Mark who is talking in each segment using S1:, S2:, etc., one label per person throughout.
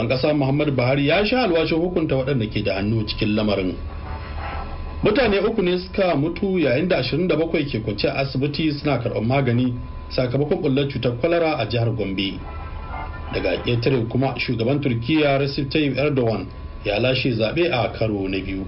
S1: shugaban ƙasa muhammadu buhari ya sha alwashin hukunta waɗanda ke da hannu cikin lamarin mutane uku ne suka mutu yayin da 27 ke kwance a asibiti suna karɓar magani sakamakon bullar cutar kwalara a jihar gombe daga ƙetare kuma shugaban turkiya recep tayyip erdogan ya lashe zaɓe a karo na biyu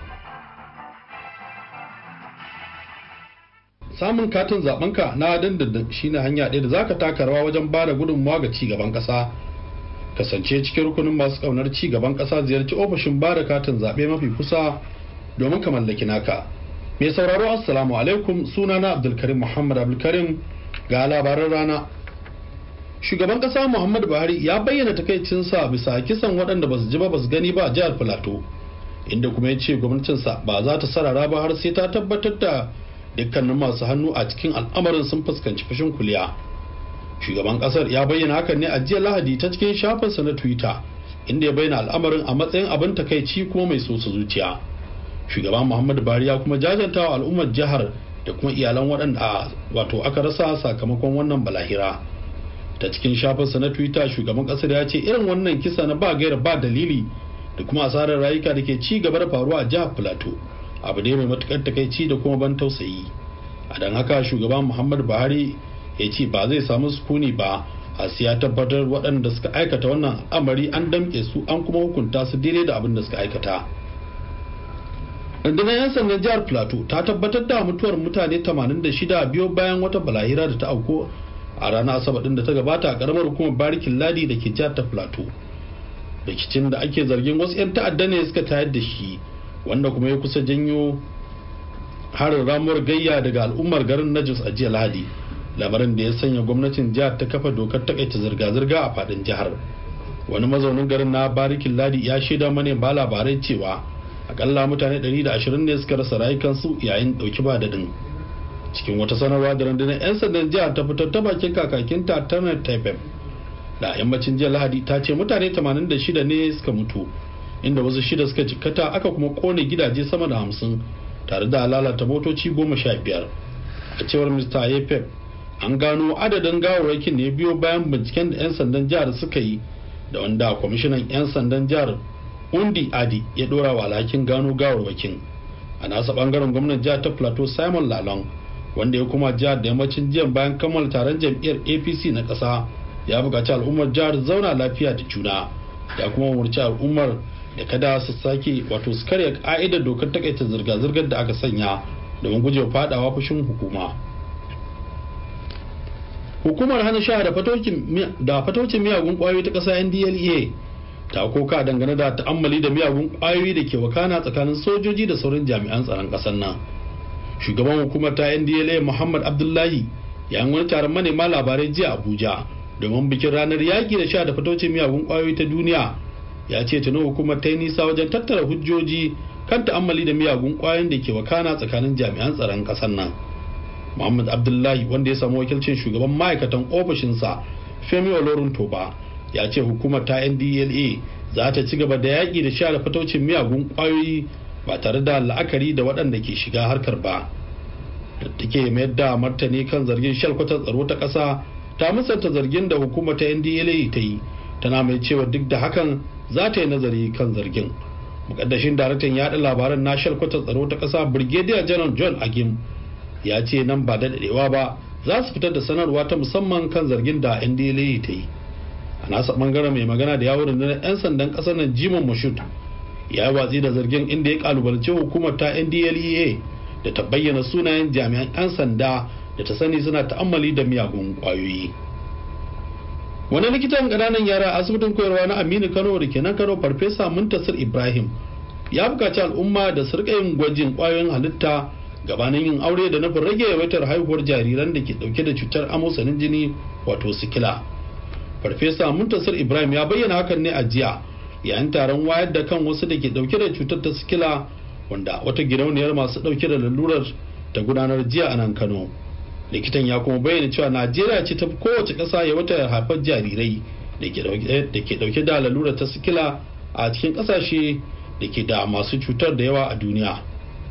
S1: samun katin zaɓenka na dindindin shine hanya ɗaya da zaka taka rawa wajen bada gudunmawa ga cigaban ƙasa kasance cikin rukunin masu ƙaunar cigaban ƙasa ziyarci ofishin bada katin zaɓe mafi kusa domin ka mallaki naka mai sauraro assalamu alaikum sunana abdulkarim muhammad abdulkarim ga labaran rana shugaban kasa muhammadu buhari ya bayyana takaicinsa bisa kisan waɗanda ba su ji ba ba su gani ba a jihar filato inda kuma ya ce gwamnatinsa ba za ta sarara ba har sai ta tabbatar da dukkanin masu hannu a cikin al'amarin sun fuskanci fashin kuliya shugaban kasar ya bayyana hakan ne a jiya lahadi ta cikin shafinsa na twitter inda ya bayyana al'amarin a matsayin abin takaici kuma mai sosa zuciya shugaban muhammadu buhari ya kuma jajanta wa al'ummar jihar da kuma iyalan waɗanda wato aka rasa sakamakon wannan balahira ta cikin shafinsa na twitter shugaban kasar ya ce irin wannan kisa na ba gaira ba dalili da kuma asarar rayuka da ke ci gaba da faruwa a jihar plateau abu ne mai matukar takaici da kuma ban tausayi a don haka shugaban muhammadu buhari ya ce ba zai samu sukuni ba a ya tabbatar waɗanda suka aikata wannan al'amari an damƙe su an kuma hukunta su daidai da abin da suka aikata rundunar 'yan sandan jihar plateau ta tabbatar da mutuwar mutane 86 biyo bayan wata balahira da ta auko a ranar asabar din da ta gabata a karamar hukumar barikin ladi da ke jihar ta plateau rikicin da ake zargin wasu 'yan ta'adda ne suka tayar da shi wanda kuma ya kusa janyo harin ramuwar gayya daga al'ummar garin najis a jiya lahadi lamarin da ya sanya gwamnatin jihar ta kafa dokar takaita zirga-zirga a fadin jihar wani mazaunin garin na barikin ladi ya shaida manema labarai cewa akalla mutane 120 ne suka rasa rayukansu yayin dauki ba daɗin cikin wata sanarwa da rundunar 'yan sandan jihar ta fitar ta bakin kakakinta tanar taifem da yammacin jiya lahadi ta ce mutane 86 ne suka mutu inda wasu shida suka jikkata aka kuma kone gidaje sama da hamsin tare da lalata motoci goma sha biyar a cewar mr ayepep an gano adadin gawarwakin ne biyo bayan binciken da 'yan sandan jihar suka yi da wanda kwamishinan 'yan sandan jihar undi adi ya dora wa alhakin gano gawarwakin a nasa bangaren gwamnan jihar ta plateau simon lalong wanda ya kuma jihar da yammacin jiyan bayan kammala taron jam'iyyar apc na ƙasa ya buƙaci al'ummar jihar zauna lafiya da juna ya kuma umarci al'ummar da kada su sake wato su karya ka'idar dokar takaita zirga-zirgar da aka sanya domin gujewa fadawa fushin hukuma hukumar hana sha da fatocin miyagun kwayoyi ta ƙasa ndla ta koka dangane da ta'ammali da miyagun kwayoyi da ke wakana tsakanin sojoji da sauran jami'an tsaron ƙasar nan shugaban hukumar ta ndla muhammad abdullahi yayin wani taron manema labarai jiya abuja domin bikin ranar yaƙi da sha da fatocin miyagun kwayoyi ta duniya ya ce tuni hukumar ta yi nisa wajen tattara hujjoji kan ta'ammali da miyagun kwayoyin da ke wakana tsakanin jami'an tsaron ƙasar nan muhammad abdullahi wanda ya samu wakilcin shugaban ma'aikatan ofishinsa femi olorun toba ya ce hukumar ta ndla za ta ci gaba da yaƙi da sha da fatocin miyagun kwayoyi ba tare da la'akari da waɗanda ke shiga harkar ba da take mayar da martani kan zargin shalkwatar tsaro ta ƙasa ta musanta zargin da hukumar ta ndla ta yi tana mai cewa duk da hakan za ta yi nazari kan zargin mukaddashin daraktan yaɗa labaran na shalkwatar tsaro ta ƙasa brigadier general john agim ya ce nan ba da daɗewa ba za su fitar da sanarwa ta musamman kan zargin da ndla ta yi a nasa bangaren mai magana da yawon rundunar 'yan sandan ƙasar nan jimon mashut ya yi watsi da zargin inda ya kalubalance hukumar ta ndlea da ta bayyana sunayen jami'an 'yan sanda da ta sani suna ta'ammali da miyagun kwayoyi wani likitan ƙananan yara a asibitin koyarwa na aminu kano da ke nan kano farfesa muntasir ibrahim ya buƙaci al'umma da su yin gwajin kwayoyin halitta gabanin yin aure da nufin rage yawaitar haihuwar jariran da ke dauke da cutar amosanin jini wato sikila farfesa muntasir ibrahim ya bayyana hakan ne a jiya yayin taron wayar da kan wasu da ke dauke da cutar ta sikila wanda wata gidauniyar masu dauke da lalurar ta gudanar jiya a nan kano likitan ya kuma bayyana cewa najeriya ce ta kowace ƙasa ya wata haifar jarirai da ke dauke da lalurar ta sikila a cikin ƙasashe da ke da masu cutar da yawa a duniya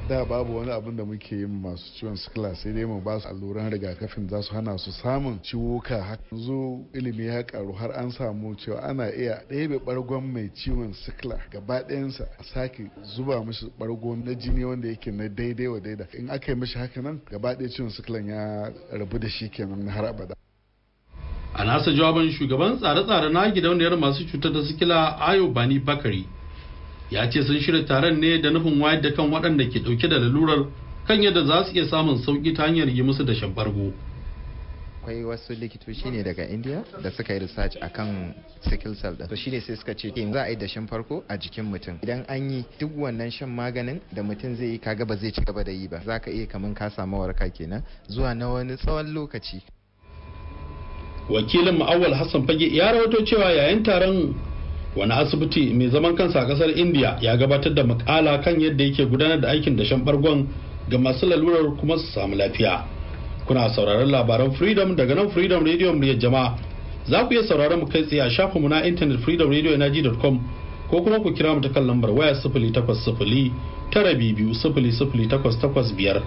S2: da babu wani abin da muke yin masu ciwon sikila sai dai mu ba su alluran rigakafin za su hana su samun ciwuka yanzu ilimi ya karu har an samu cewa ana iya ɗebe bargon mai ciwon sikila gaba ɗayansa a sake zuba mishi bargo na jini wanda yake na daidai wa daida in aka yi mishi haka nan gaba ɗaya ciwon sikilan ya rabu da shi kenan har abada
S1: a nasa jawaban shugaban tsare-tsare na gidauniyar masu cutar da sikila ayo bani bakari ya ce sun shirya taron ne da nufin wayar da kan waɗanda ke ɗauke da lalurar kan yadda za su iya samun sauƙi ta hanyar yi musu dashen bargo.
S3: akwai wasu likitoci ne daga india da suka yi research akan sickle cell da shine sai suka ce za a yi dashen farko a jikin mutum idan an yi duk wannan shan maganin da mutum zai yi kaga ba zai ci gaba da yi ba za ka iya kaman ka samu warka kenan zuwa na wani tsawon lokaci
S1: wakilin ma'awal hassan fage ya rawato cewa yayin taron wani asibiti mai zaman kansa a kasar india ya gabatar da makala kan yadda yake gudanar da aikin dashen bargon ga masu lalurar kuma su samu lafiya kuna sauraron labaran freedom daga nan freedom radio muryar jama'a za ku iya sauraron mu kai tsaye a shafinmu na intanet freedomradio.com ko kuma ku kira mu ta kan lambar waya sifili takwas sifili tara biyu sifili sifili takwas takwas biyar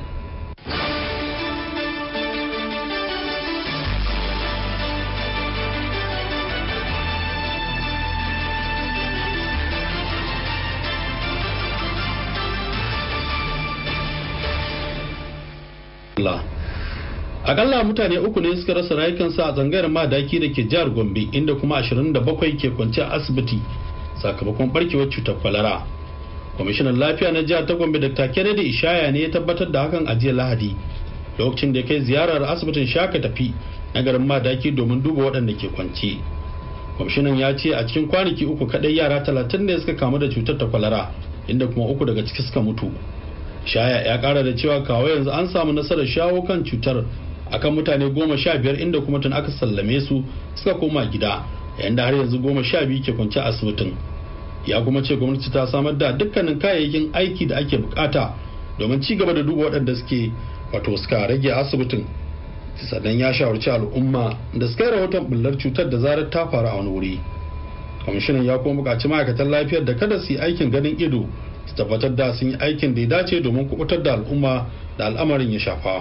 S1: Allah. Akalla mutane uku ne suka rasa rayukansu a zangayar madaki da ke jihar Gombe inda kuma 27 ke kwance a asibiti sakamakon barkewar cutar kwalara. Kwamishinan lafiya na jihar ta Gombe Dr. Kennedy Ishaya ne ya tabbatar da hakan a jiya Lahadi lokacin da ya kai ziyarar asibitin Shaka tafi na garin madaki domin duba waɗanda ke kwance. Kwamishinan ya ce a cikin kwanaki uku kaɗai yara talatin ne suka kamu da cutar ta kwalara inda kuma uku daga ciki suka mutu. shaya ya kara da cewa kawo yanzu an samu nasarar shawo kan cutar akan mutane goma sha biyar inda kuma tun aka sallame su suka koma gida yayin da har yanzu goma sha biyu ke kwance asibitin ya kuma ce gwamnati ta samar da dukkanin kayayyakin aiki da ake bukata domin ci gaba da duba waɗanda suke wato suka rage asibitin sannan ya shawarci al'umma da suka yi rahoton bullar cutar da zarar ta faru a wani wuri kwamishinan ya kuma buƙaci ma'aikatan lafiyar da kada su yi aikin ganin ido su tabbatar da sun yi aikin da ya dace domin kubutar da al'umma da al'amarin ya shafa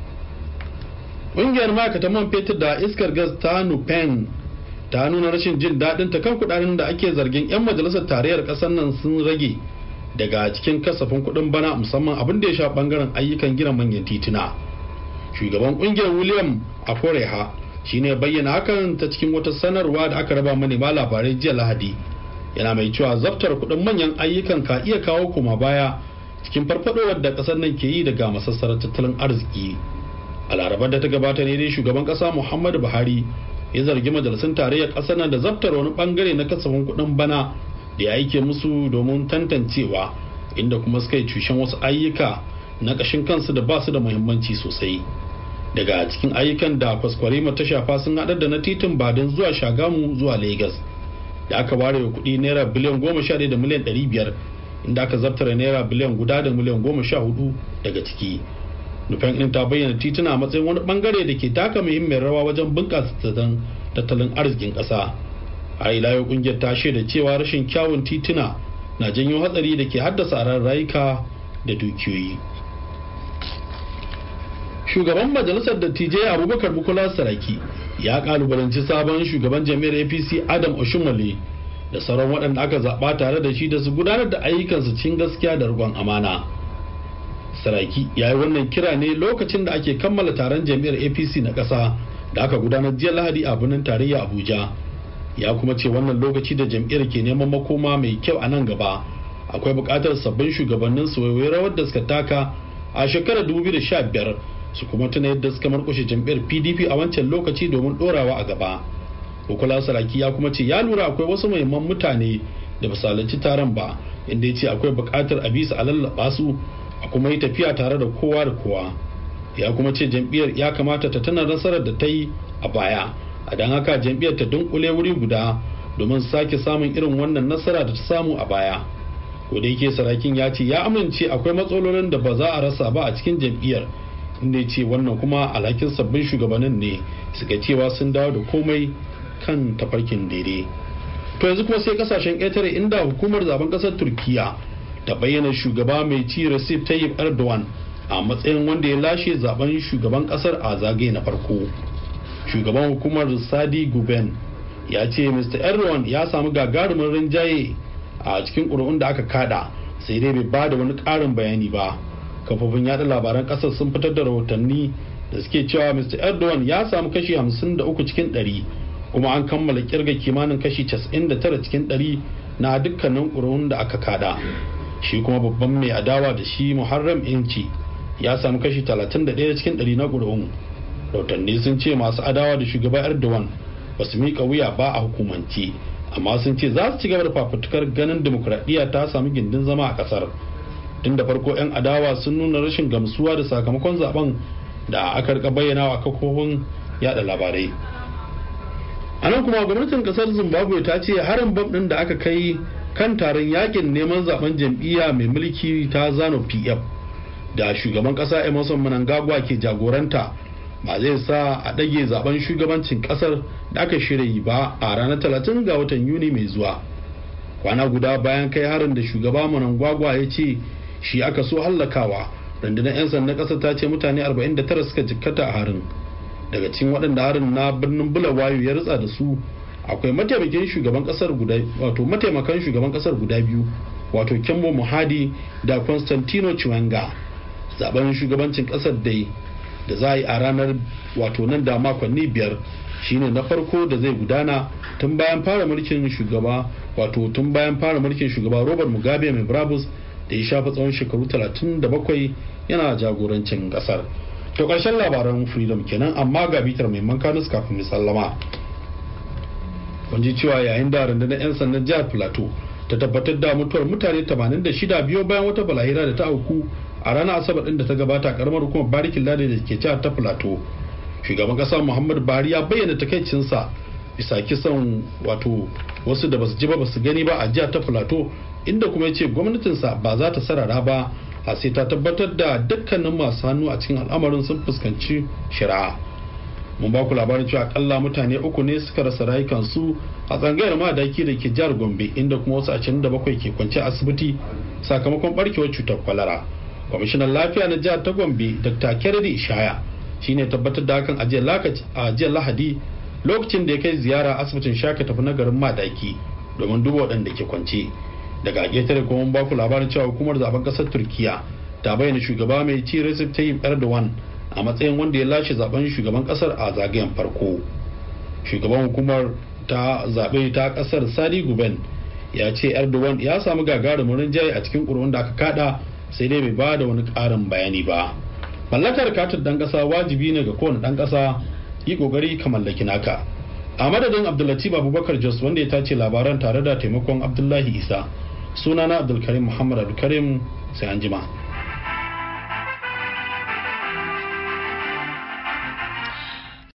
S1: ƙungiyar ma'aikatan man fetur da iskar gas ta nupen ta nuna rashin jin daɗin ta kan kuɗaɗen da ake zargin 'yan majalisar tarayyar ƙasar nan sun rage daga cikin kasafin kuɗin bana musamman abin da ya sha ɓangaren ayyukan gina manyan tituna shugaban ƙungiyar william aforeha shine bayyana hakan ta cikin wata sanarwa da aka raba manema labarai jiya lahadi yana mai cewa zaftar kuɗin manyan ayyukan ka iya kawo koma baya cikin farfadowar da ƙasar nan ke yi daga masassarar tattalin arziki a larabar da ta gabata ne dai shugaban ƙasa muhammadu buhari ya zargi majalisun tarayyar ƙasar nan da zaftar wani bangare na kasafin kuɗin bana da ya aike musu domin tantancewa inda kuma suka yi cushen wasu ayyuka na ƙashin kansu da ba su da muhimmanci sosai daga cikin ayyukan da kwaskwarima ta shafa sun haɗar da na titin badin zuwa shagamu zuwa lagos da aka ware wa kuɗi naira biliyan goma sha da miliyan ɗari biyar inda aka zartara naira biliyan guda da miliyan goma sha hudu daga ciki nufin ɗin ta bayyana tituna a matsayin wani bangare da ke taka muhimmiyar rawa wajen bunƙasa tattalin arzikin ƙasa a ila yau ƙungiyar ta shaida cewa rashin kyawun tituna na janyo hatsari da ke haddasa ran rayuka da dukiyoyi shugaban majalisar dattijai abubakar bukola saraki ya kalubalanci sabon shugaban jami'ar apc adam oshumale da sauran waɗanda aka zaɓa tare da shi da su gudanar da ayyukansu cikin gaskiya da riƙon amana saraki ya yi wannan kira ne lokacin da ake kammala taron jami'ar apc na ƙasa da aka gudanar jiya lahadi a birnin tarayya abuja ya kuma ce wannan lokaci da jam'iyyar ke neman makoma mai kyau a nan gaba akwai buƙatar sabbin shugabannin su waiwai rawar da suka taka a shekarar 2015 su kuma tuna yadda suka markushe jam'iyyar pdp a wancan lokaci domin ɗorawa a gaba Bukola Saraki ya kuma ce ya lura akwai wasu muhimman mutane da basalanci taron ba inda ya ce akwai buƙatar a bisa a lallaba su a kuma yi tafiya tare da kowa da kowa ya kuma ce jam'iyyar ya kamata ta tana nasarar da ta yi a baya a don haka jam'iyyar ta dunkule wuri guda domin sake samun irin wannan nasara da ta samu a baya ko da yake sarakin ya ce ya amince akwai matsalolin da ba za a rasa ba a cikin jam'iyyar inda ya ce wannan kuma alhakin sabbin shugabannin ne suka cewa sun dawo da komai kan tafarkin daidai to yanzu kuma sai kasashen ƙetare inda hukumar zaben ƙasar turkiya ta bayyana shugaba mai ci Recep Tayyip Erdogan a matsayin wanda ya lashe zaben shugaban kasar a zagaye na farko shugaban hukumar sadi guben ya ce mr erdogan ya samu gagarumin rinjaye a cikin ƙuri'un da aka kada sai dai bai ba da wani ƙarin bayani ba kafofin yada labaran ƙasar sun fitar da rahotanni da suke cewa mr erdogan ya samu kashi 53 cikin 100 kuma an kammala kirga kimanin kashi 99 cikin 100 na dukkanin ƙuri'un da aka kada shi kuma babban mai adawa da shi muharram inci ya samu kashi 31 cikin 100 na ƙuri'un rahotanni sun ce masu adawa da shugaba erdogan ba su miƙa wuya ba a hukumance amma sun ce za su ci gaba da fafutukar ganin demokuraɗiyya ta samu gindin zama a ƙasar tun da farko 'yan adawa sun nuna rashin gamsuwa da sakamakon zaben da aka rika bayyana a kafofin yada labarai a nan kuma gwamnatin kasar zimbabwe ta ce harin bam ɗin da aka kai kan taron yakin neman zaben jam'iyya mai mulki ta zano pf da shugaban kasa emerson mnangagwa ke jagoranta ba zai sa a ɗage zaben shugabancin ƙasar da aka shirya yi ba a ranar 30 ga watan yuni mai zuwa kwana guda bayan kai harin da shugaba Mnangagwa ya ce shi aka so hallakawa rundunar 'yan sandan ƙasar ta ce mutane 49 suka jikkata a harin daga cikin waɗanda harin na birnin bulawayo ya ritsa da su akwai mataimakin shugaban ƙasar guda wato mataimakan shugaban ƙasar guda biyu wato Kembo Muhadi da Constantino Chiwenga zaben shugabancin ƙasar dai da za a yi a ranar wato nan da makonni biyar shine na farko da zai gudana tun bayan fara mulkin shugaba wato tun bayan fara mulkin shugaba robert mugabe mai brabus da ya shafa tsawon shekaru 37 yana jagorancin kasar to karshen labaran freedom kenan amma ga bitar mai mankanus kafin mu sallama kun ji cewa yayin da rundunar 'yan sandan jihar plateau ta tabbatar da mutuwar mutane 86 biyo bayan wata balahira da ta auku a ranar asabar din da ta gabata karamar hukumar barikin lade da ke jihar ta plateau shugaban kasa muhammadu buhari ya bayyana takaicinsa bisa kisan wato wasu da basu ji ba basu gani ba a jihar ta plateau inda kuma ya ce gwamnatinsa ba za ta sarara ba a sai ta tabbatar da dukkanin masu hannu a cikin al'amarin sun fuskanci shari'a mun ba ku labarin cewa akalla mutane uku ne suka rasa rayukansu a tsangayar madaki da ke jihar gombe inda kuma wasu 27 ke kwance asibiti sakamakon barkewar cutar kwalara kwamishinan lafiya na jihar ta gombe dr kennedy ishaya shine tabbatar da hakan a jiya lahadi lokacin da ya kai ziyara asibitin shaka tafi na garin madaki domin duba waɗanda ke kwance daga getare kuma mun baku labarin cewa hukumar zaben ƙasar turkiya ta bayyana shugaba mai ci recep tayyip erdogan a matsayin wanda ya lashe zaben shugaban ƙasar a zagayen farko shugaban hukumar ta zaɓe ta ƙasar sadi guben ya ce erdogan ya samu gagarumin rinjaye a cikin ƙuri'un da aka kada sai dai bai ba da wani ƙarin bayani ba mallakar katin ɗan ƙasa wajibi ne ga kowane ɗan ƙasa yi ƙoƙari ka mallaki naka a madadin abdullatif abubakar jos wanda ya tace labaran tare da taimakon abdullahi isa sunana abdulkarim muhammad abdulkarim sai an jima.